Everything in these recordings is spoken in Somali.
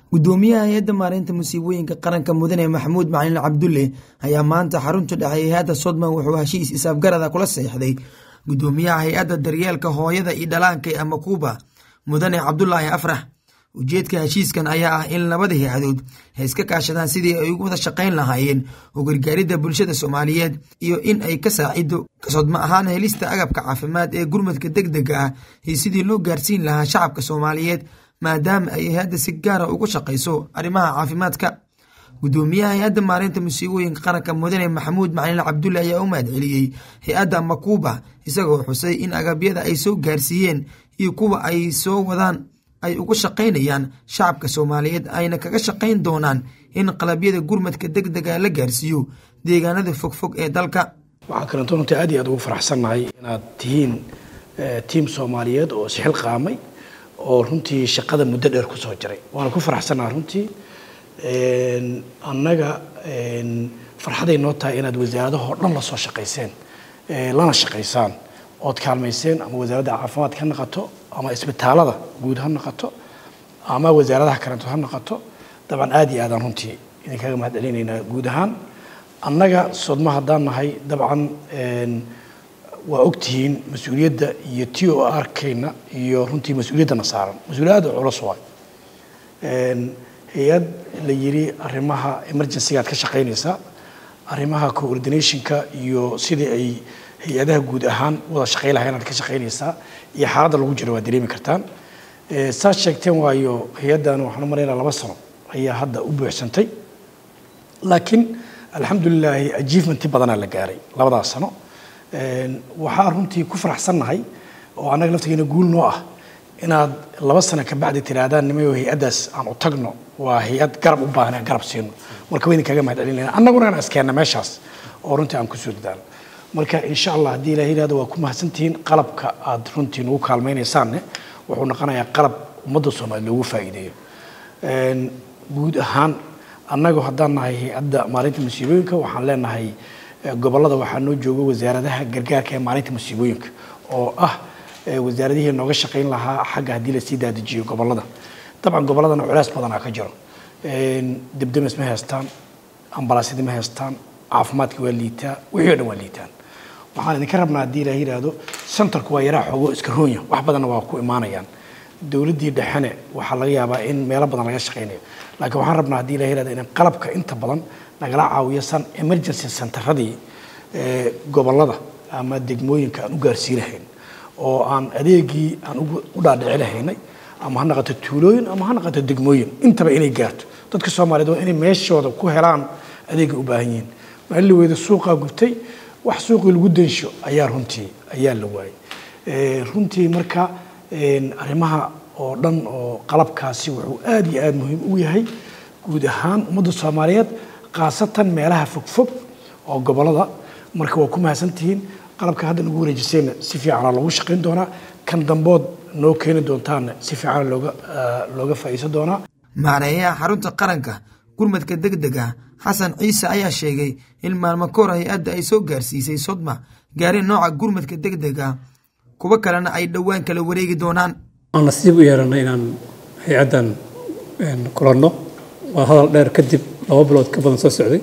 gudoomiyaha hay-adda maareynta musiibooyinka qaranka mudane maxamuud macalin cabdulle ayaa maanta xarunta dhexe hay-adda sodman wuxuu heshiis isaafgarada kula seexday gudoomiyaha hay-adda daryeelka hooyada iyo dhalaanka ee amakuuba mudane cabdulaahi afrax ujeedka heshiiskan ayaa ah in labada hay-adood ay iska kaashadaan sidii ay ugu wada shaqayn lahaayeen oo gargaaridda bulshada soomaaliyeed iyo in ay ka saacido kasodma ahaan helista agabka caafimaad ee gurmadka deg dega ah iyo sidii loo gaarsiin lahaa shacabka soomaaliyeed maadaama ay hay-adda si gaara uga shaqayso arrimaha caafimaadka gudoomiyaha hay-adda maareynta musiibooyinka qaranka mudane maxamuud macalin cabdulle ayaa u mahadceliyey hay-adda makuuba isagoo xusay in agabyada ay soo gaarsiiyeen iyo kuwa ay soo wadaan ay uga shaqaynayaan shacabka soomaaliyeed ayna kaga shaqayn doonaan in qalabyada gurmadka deg dega la gaarsiiyo deegaanada fogfog ee dalka waxaa kalento runtii aad iyo aad ugu faraxsannahay inaad tihiin tiim soomaaliyeed oo isxil qaamay oo runtii shaqada muddo dheer kusoo jiray waana ku faraxsannaha runtii annaga farxaday noo tahay inaad wasaaradahoo dhan la soo shaqayseen lana shaqaysaan ood kaalmayseen ama wasaaradda caafimaadka ha noqoto ama isbitaalada guud ha noqoto ama wasaaradaha kaleeto ha noqoto dabcan aad iyo aadaan runtii idinkaga mahad celinaynaa guud ahaan annaga sodma haddaan nahay dabcan waa ogtihiin mas-uuliyadda iyo t o arkayna iyo runtii mas-uuliyaddana saaran mas-uuliyadda culus waay hay-ad la yiri arrimaha emergencyga aad ka shaqaynaysaa arrimaha coordinationka iyo sidii ay hay-adaha guud ahaan wada shaqay lahayn aad ka shaqaynaysaa iyo xaaladda lagu jiro waad dareemi kartaan saad sheegteen waayo hay-addan waxaan u maraynaa laba sano ayaa hadda u buuxsantay laakiin alxamdulilaahi achievementi badanaa la gaaray labadaas sano waxaa runtii ku faraxsannahay oo annaga laftigeena guul noo ah inaad laba sano kabacdi tihaahdaan nimayo hay-addaas aan u tagno waa hay-ad garab u baahan aan garab siino marka waydin kaga mahad celinayna annaguna aan iskeenna meeshaas oo runtii aan kusoo dadaalo marka insha allah haddii ilaah yidhahdo waa ku mahadsantihiin qalabka aad runtii nagu kaalmaynaysaanne wuxuu noqonayaa qalab ummadda soomaaliya loogu faa'iideeyo guud ahaan annagu haddaan nahay hay-adda maalinta musiibooyinka waxaan leenahay gobollada waxaa noo jooga wasaaradaha gargaarka ee maalinta musiibooyinka oo ah wasaaradihii nooga shaqayn lahaa xagga haddii lasii daadajiyo gobollada dabcan gobolladana culays badanaa ka jiro debdemes ma haystaan ambalaasyada ma haystaan caafimaadka waa liitaa wixii o dhan waa liitaan waxaan idinka rabnaa haddii ilaah yidhaahdo centerku waa yaraa xoogo iska roonya wax badanna waa ku imaanayaan dowladdii dhexene waxaa laga yaabaa in meelo badan laga shaqaynayo laakiin waxaan rabnaa haddii ilaah yidhahdo in qalabka inta badan nagala caawiyo san emergency centeradii gobollada ama degmooyinka aan u gaarsii lahayn oo aan adeegii aan u dhaadhici lahaynay ama ha noqoto tuulooyin ama ha noqoto degmooyin intaba inay gaarto dadka soomaaliyeed waa inay meeshooda ku helaan adeegay u baahan yihiin maalin la weyda suuqaa gubtay wax suuqii lagu densho ayaa runtii ayaa la waayay runtii marka arrimaha oo dhan oo qalabkaasi wuxuu aad iyo aad muhiim u yahay guud ahaan ummadda soomaaliyeed khaasatan meelaha fogfog oo gobollada marka waa ku mahadsantihiin qalabka hadda nagu wareejisayna si fiicana loogu shaqayn doonaa kan dambood noo keeni doontaana si fiicana looga looga faa'iidsan doonaa maareeyaha xarunta qaranka gurmadka deg dega xasan ciise ayaa sheegay in maalmo kahor hay-adda ay soo gaarsiisay sodma gaari nooca gurmadka deg dega kuwo kalena ay dhowaan kala wareegi doonaan aan nasiib u yeelanay inaan hay-addan kulanno waa hadal dheer kadib laba bilood ka badan soo socday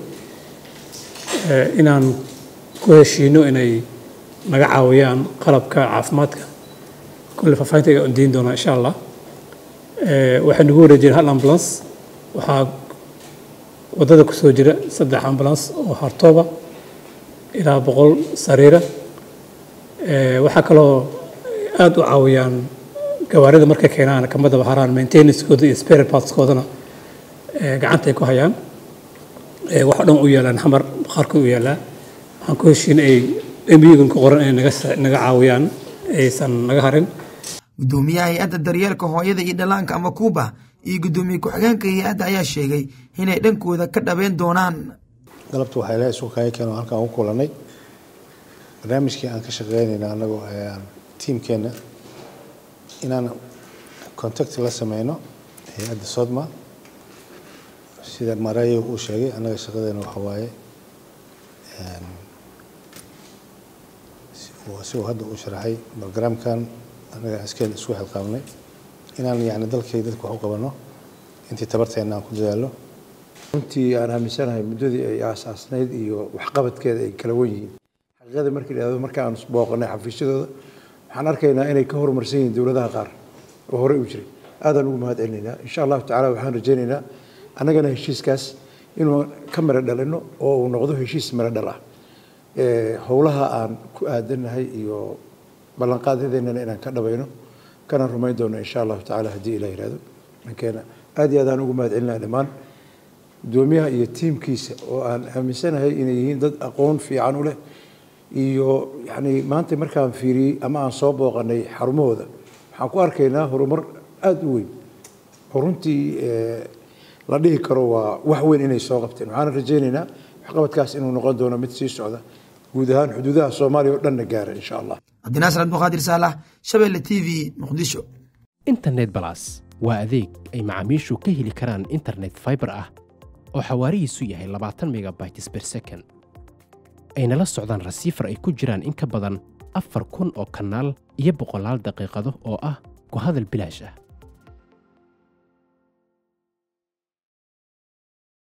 inaan ku heshiino inay naga caawiyaan qalabka caafimaadka kulle faafahinta iga ondiin doonaa insha allah waxay nagu wareejiyeen hal ambulance waxaa waddada ku soo jira saddex ambulance oo hartooba ilaa boqol sariira waxaa kaloo aada u caawiyaan gawaarida markay keenaan kama daba haraan maintenancekooda iyo spare partskoodana gacanta ay ku hayaan wax o dhan u yaalaan xamar bakhaarka u yaalaa waxaan ku heshiin ay embigan ku qoran inay naga caawiyaan aysan naga harin gudoomiyaha hay-adda daryeelka hooyada iyo dhallaanka ama kuuba iyo guddoomiye ku-xigeenka hay-adda ayaa sheegay inay dhankooda ka dhabeen doonaan galabta waxaa ilahay isu kaaya keen oo halkaan u kulannay barnaamijkii aan ka shaqeynayna annagoo tiimkeenna inaan contact la sameyno hay-adda sodma sida marayo uu sheegay annaga shaqadeena waxa waaye si uu hadda uu sharaxay barogaraamkan annaga askeed isku xilqaabnay inaan yani dalkay dadka wax u qabanno intii tabarteenna aan ku dadaallo runtii aan aaminsanahay muddadii ay aasaasnayd iyo waxqabadkeeda ay kala wan yihiin xaqiiqada marka la yidhahdo marka aan booqanay xafiisyadooda waxaan arkaynaa inay ka horumarsan yihiin dowladaha qaar oo horey u jiray aadaan ugu mahad celinaynaa insha allahu tacala waxaan rajaynaynaa annagana heshiiskaas inuu ka miro dhalino oo uu noqdo heshiis miro dhal ah howlaha aan ku aadanahay iyo ballanqaadyadeenana inaan ka dhabayno kana rumayn doono insha allahu tacala haddii ilah yihahdo dhankeena aad iyo aad aan ugu mahad celinaa dhammaan gudoomiyaha iyo tiimkiisa oo aan aaminsanahay inay yihiin dad aqoon fiican u leh iyo yani maanta markaan fiiriyey ama aan soo booqanay xarumahooda waxaan ku arkaynaa horumar aada u weyn oo runtii la dhihi karo waa wax weyn inay soo qabteen waxaana rajaynaynaa waxqabadkaas inuu noqon doono mid sii socda guud ahaan xuduudaha soomaaliya oo dhanna gaara insha allah cabdinaasir abduqaadir saalax shabeelle t v muqdisho internet balas waa adeeg ay macaamiishu ka heli karaan internet fiber ah oo xawaarihiisu yahay labaatan megabytes per second ayna la socdaan rasiifar ay ku jiraan in ka badan afar kun oo kanaal iyo boqolaal daqiiqado oo ah ku hadal bilaash ah